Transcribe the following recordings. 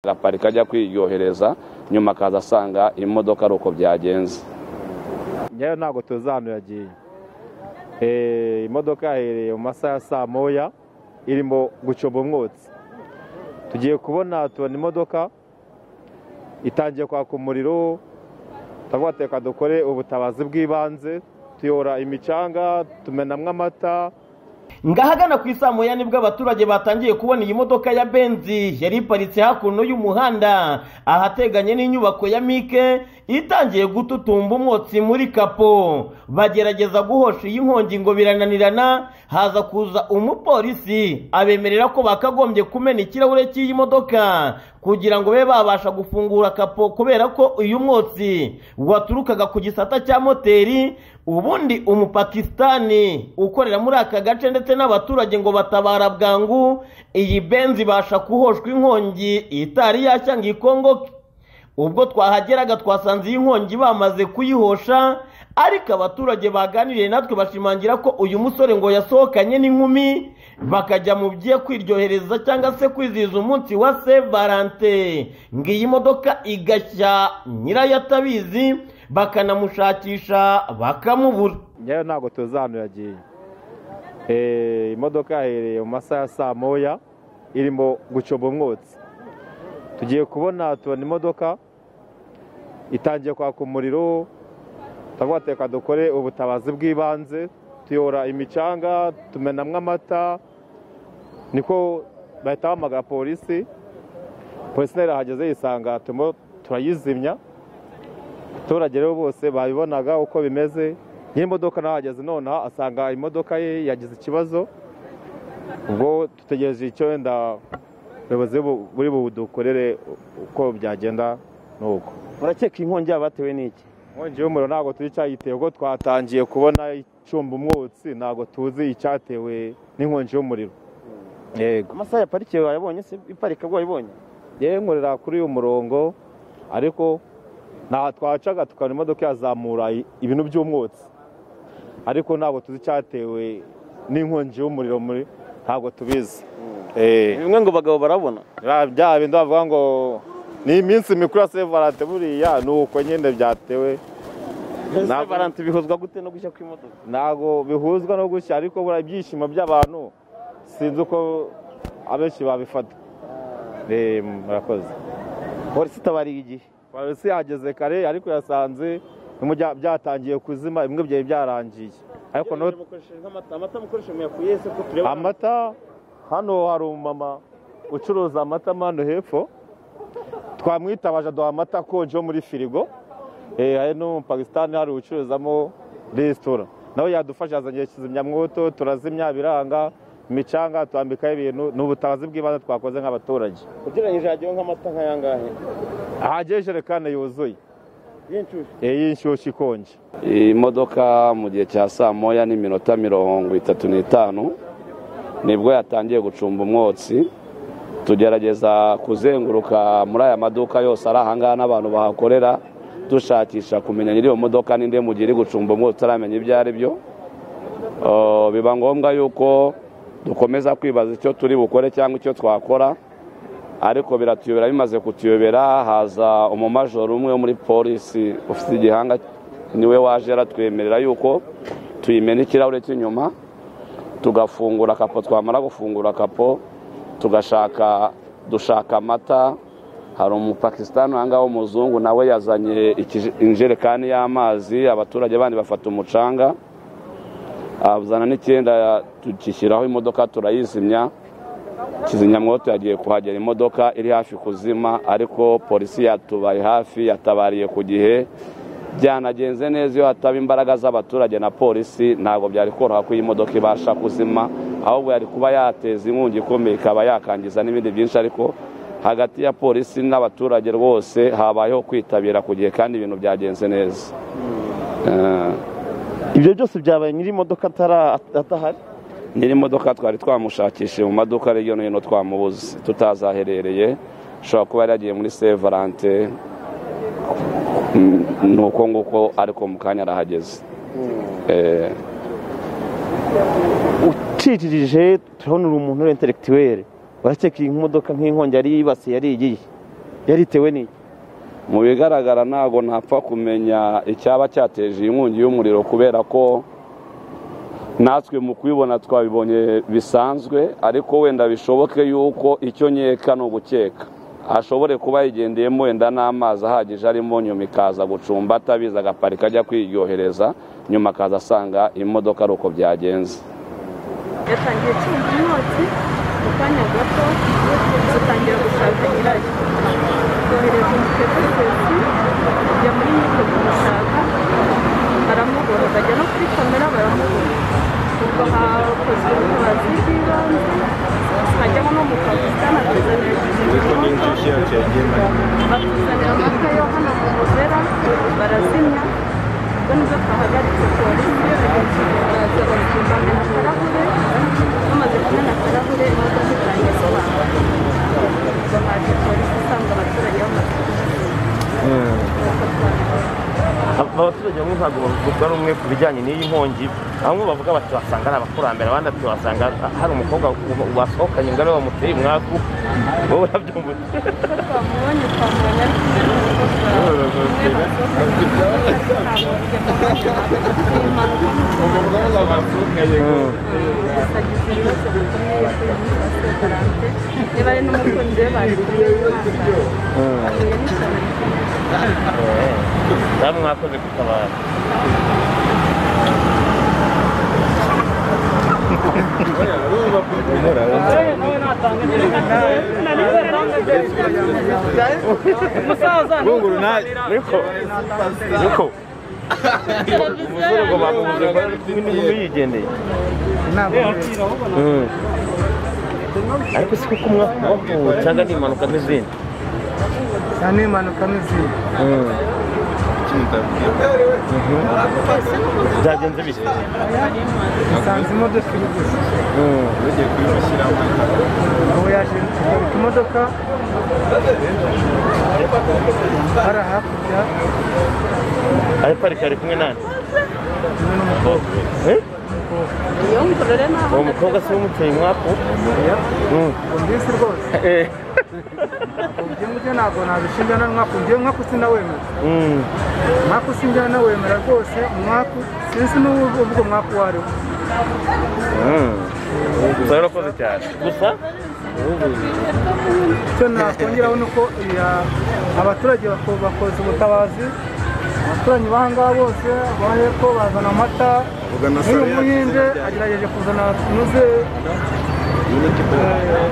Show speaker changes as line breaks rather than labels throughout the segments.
araparika ajya kwiryohereza nyuma akaza asanga imodoka ari uko byagenze
ngewe ntabwo tuzi ahantu yagiye imodoka yahereye mu masaha ya saa moya irimo gucomba umwotsi tugiye kubona tubona imodoka itangiye kwaka umuriro turavuga reka dukore ubutabazi bw'ibanze tuyora imicanga tumenamo amata
ngahagana ku isaa moya nibwo abaturage batangiye kubona iyi modoka ya benzi yari iparitse hakuno y'umuhanda ahateganye n'inyubako ya mike itangiye gututumba umwotsi muri kapo bagerageza guhosha iyi nkongi ngo birananirana haza kuza umupolisi abemerera ko bakagombye kumena ikirahure cy'iyi modoka kugira ngo babe babasha gufungura kapo kubera ko uyu mwotsi waturukaga ku gisata cya moteri ubundi umupakisitani ukorera muri aka gace ndetse n'abaturage ngo batabara bwangu iyi benzi ibasha kuhoshwa inkongi itari yashya ngo ikongoke ubwo twahageraga twasanze iyi nkongi bamaze kuyihosha ariko abaturage baganiriye natwe bashimangira ko uyu musore ngo yasohokanye n'inkumi bakajya mu bye kwiryohereza cyangwa se kwizihiza umunsi wa se valante ngo iyi modoka igashya nyirayo atabizi bakanamushakisha bakamubura
ngewe ntabwo tuzi ahantu yagiye imodoka yahereye mu masaha ya saa moya irimo gucomba umwotsi tugiye kubona tubona imodoka itangiye kwaka umuriro turavuga reka dukore ubutabazi bw'ibanze tuyora imicanga tumenamo amata niko bahita bahamagara polisi polisi nayo irahageze yisanga turimo turayizimya abaturage rero bose babibonaga uko bimeze nyir'imodoka nahageze nonaha asanga imodoka ye yagize ikibazo ubwo dutegereje icyo wenda ubuyobozi buri budukorere uko byagenda nuko
urakeka inkongi yaba yatewe n'iki
inkongi y'umuriro ntabwo tuzi icyayiteye ubwo twatangiye kubona icumba umwotsi ntabwo tuzi icyatewe n'inkongi y'umuriro yego
amasaha ya parike wayabonye se iparika wayibonye
yewe nkorera kuri uyu murongo ariko nta twacaga tukabona imodoka yazamura ibintu by'umwotsi ariko ntabwo tuzi icyatewe n'inkongi y'umuriro muri ntabwo tubizi
bimwe ngo bagabo barabona
bya bindi bavuga ngo ni iminsi mikuru ya sevalante buriya ni uko nyine byatewe
sevalante bihuzwa gute no gushya kw'imodoka
ntabwo bihuzwa no gushya ariko buriya ibyishimo by'abantu sinzi uko abenshi babifata murakoze
polisi itabariye igihe
polisi yageze kare ariko yasanze byatangiye kuzima bimwe byari byarangiye ariko amata hano hari umumama ucuruza amata hano hepfo twamwitabaje duha amata akonje yo muri firigo hari n'umupakisitani hari ucururizamo resitora nawe yadufasha yazanye kizimyamwoto turazimya biranga imicanga twambikaho ibintu ni ubutabazi bw'ibanze twakoze nk'abaturage
ugereranyije hagiyeho nk'amata nk'ayangahe
hagiye ijerekani yuzuye y'inshyushyu ikonje
iyi modoka mu gihe cya saa moya n'iminota mirongo itatu n'itanu nibwo yatangiye gucumba umwotsi tugerageza kuzenguruka muri aya maduka yose ari ahangaha n'abantu bahakorera dushakisha kumenya nyiri iyo modoka n'indi mu gihe iri gucumba umwotsi utaramenya ibyo ari byo biba ngombwa yuko dukomeza kwibaza icyo turi bukore cyangwa icyo twakora ariko biratuyobera bimaze kutuyobera haza umumajoro umwe muri polisi ufite igihanga niwe waje aratwemerera yuko tuyimena ikirahure cy'inyuma tugafungura kapo twamara gufungura kapo tugashaka dushaka amata hari umupakisitani ngaho w'umuzungu nawe yazanye injerekani y'amazi abaturage bandi bafata umucanga azana n'icyenda tugishyiraho imodoka turayizimya kizimyamwoto yagiye kuhagera imodoka iri hafi kuzima ariko polisi yatubaye hafi yatabariye ku gihe byanagenze neza iyo hataba imbaraga z'abaturage na polisi ntabwo byari koroha ko iyi modoka ibasha kuzima ahubwo yari kuba yateza inkungi ikomeye ikaba yakangiza n'ibindi byinshi ariko hagati ya polisi n'abaturage rwose habayeho kwitabira ku gihe kandi ibintu byagenze neza
ibyo byose byabaye nyiri imodoka atahari
nyiri imodoka twari twamushakishije mu maduka hirya no hino twamubuze tutazaherereye ashobora kuba yari yagiye muri sevalante ni uko nguko ariko mu kanya arahageze
ucicirije turabona uri umuntu w'intelekitiwere urakeka iyi modoka nk'inkongi yari yibasiye yari igiye
yari itewe n'iki
mu bigaragara ntabwo ntapfa kumenya icyaba cyateje iyi nkongi y'umuriro kubera ko natwe mu kubibona twabibonye bisanzwe ariko wenda bishoboke yuko icyo nkeka ni ugukeka ashobore kuba yigendeyemo wenda n'amazi ahagije arimo nyuma ikaza gucumba atabizi agaparika ajya kwiryohereza nyuma akaza asanga imodoka ari uko byagenze
yatangiye kumva umwotsi mu kanya gato dutangira gushaka nyirayo yohereza umutegarugori ajya muri nyir'ubwo kumushaka baramubura bajya no kuri kamera baramubura ubwo hakozwe ubutabazi bw'ibanze hajyamo no mu pakisitani atuzanira kizimyamwoto batuzanira amata yo hano mu muzera barazimya ubwo nibwo twahagaritse polisi baza bakimana akarahure bamaze kumena akarahure imodoka itangiye sobanura ubwo haje polisi isanga abaturage bamaze
abaturage bamwe ntabwo bavugwa rumwe ku bijyanye n'iyi nkongi bamwe bavuga bati wasanga ari abakurambere abandi ati wasanga hari umukobwa wasohokanye ngo ariwe wamuteye umwaku wowe urabyumva ute?
ko twamubonye twamubonye ari niba ari n'umukunzi we bagiye ahuye n'ishyamba
namwe mwakoze gutabara
bunguru nawe
niko niko umuzungu ngo bamubuze ngo ari kumwe n'inkumi yigendeye ariko si kuko mwakuwe cyangwa ni impanuka n'izindi
cyane impanuka n'izindi
byagenze bite
usanze imodoka iri gusa ubu yaje kugaruka imodoka hari hakurya
araparika ari kumwe nani Eh?
iyo ngorore naho
uwo mukobwa se w'umuteye umwaku
ngo mbizi rwose
Eh.
ubyo ngibyo ntabwo nabishinja na mwaku njyewe mwaku sinawemera
Mm.
mwaku sinjya nawemera rwose mwaku sinzi n'ubu ubwo mwaku wari we
Uzaba urakoze cyane gusa
icyo nakongeraho ni uko iya- abaturage bako- bakoze ubutabazi abaturanyi b'ahangaha bose bo hepfo bazana amata n'uyu muhinde agerageje kuzana tunoze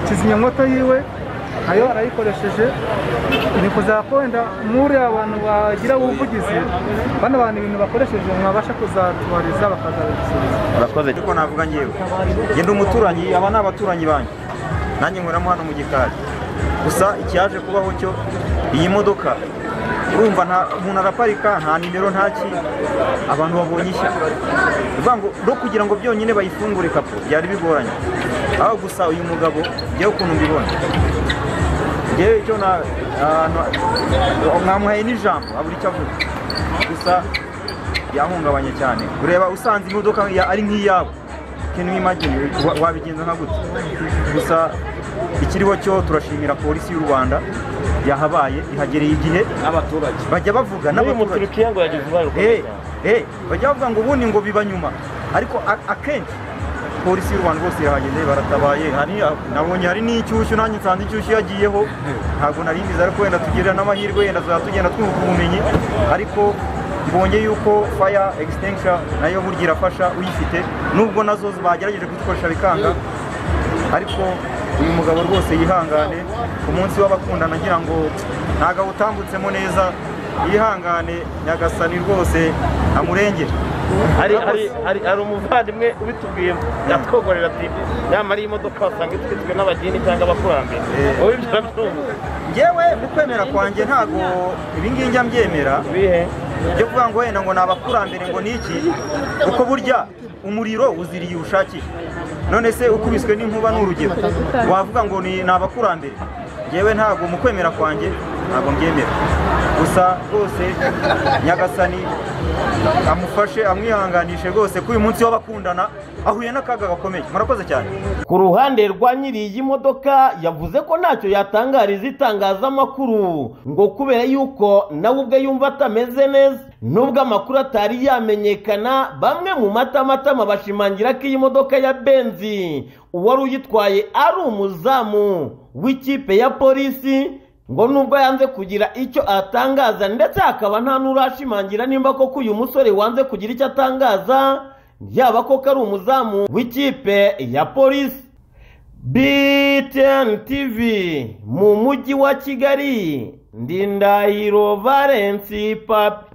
kizimyamwoto yiwe nayo arayikoresheje ni kuzaba ko wenda nk'uriya abantu bagira ubuvugizi bano bantu ibintu bakoresheje mwabasha kuzatubariza bakazabisubiza
urakoze
ariko navuga ngewe genda umuturanyi aba ni abaturanyi banjye nanjye nkoramo hano mu gikari gusa ikiyaje kubaho cyo iyi modoka urumva nta umuntu araparika nta nimero nta ki abantu babonye ishya bivuga ngo no kugira ngo byonyine bayifungure kapo byari bigoranye aho gusa uyu mugabo ngewe ukuntu mbibona ngewe icyo na ahantu- mwamuhaye n'ijambo abura icyo avuga gusa yahungabanye cyane ureba usanze imodoka ya- ari nk'iyabo ikintu nk'imagini wa- wabigenza nka gutya gusa ikiriho cyo turashimira polisi y'u rwanda yahabaye ihagereye igihe
n'abaturage
bajya bavuga
n'uyu
n'abaturage
muturikiya ngo yagize uruhare rukomeye
Eh,
cyane
eh, bajya bavuga ngo ubundi ngo biba nyuma ariko a- akenshi polisi y'u rwanda bose irahageze baratabaye hari nabonye hari n'icyushyu nanjye nsanze icyushyu yagiyeho ntabwo nari mbizi ariko wenda tugirira n'amahirwe wenda tuzaba tugenda twunguka ubumenyi ariko ibonye yuko fire extinguisher nayo burya irafasha uyifite nubwo nazo bagerageje kuzikoresha bikanga ariko uyu mugabo rwose yihangane ku munsi w'abakundana ngira ngo ntago awutambutsemo neza yihangane nyagasani rwose amurengere
hari hari hari hari umuvandimwe ubitubwiye yatwogorera ati nyamara iyi modoka wasanga itwitswe n'abageni cyangwa abakurambere
Eh.
wowe ibyo urabyumva
ngewe mu kwemera kwanjye ntabwo ibingibi njya mbyemera
bihe
byo kuvuga ngo wenda ngo ni abakurambere ngo ni iki kuko burya umuriro uziriye uwushakiye none se ukubiswe n'inkuba ni urugero wavuga ngo ni ni abakurambere ngewe ntabwo mu kwemera kwanjye ntabwo mbyemera gusa rwose nyagasani amufashe amwihanganishe rwose ko uyu munsi w'abakundana ahuye n'akaga gakomeye murakoze cyane
ku ruhande rwa nyiri iyi modoka yavuze ko ntacyo yatangariza itangazamakuru ngo kubera yuko nawe ubwe yumva atameze neza nubwo amakuru atari yamenyekana bamwe mu matamatama bashimangira ko iyi modoka ya benzi uwari uyitwaye ari umuzamu w'ikipe ya polisi ngo nubwo yanze kugira icyo atangaza ndetse hakaba nta n'urashimangira nimba koko uyu musore wanze kugira icyo atangaza yaba koko ari umuzamu w'ikipe ya polisi btn tv mu mujyi wa kigali ndindahiro valensi papi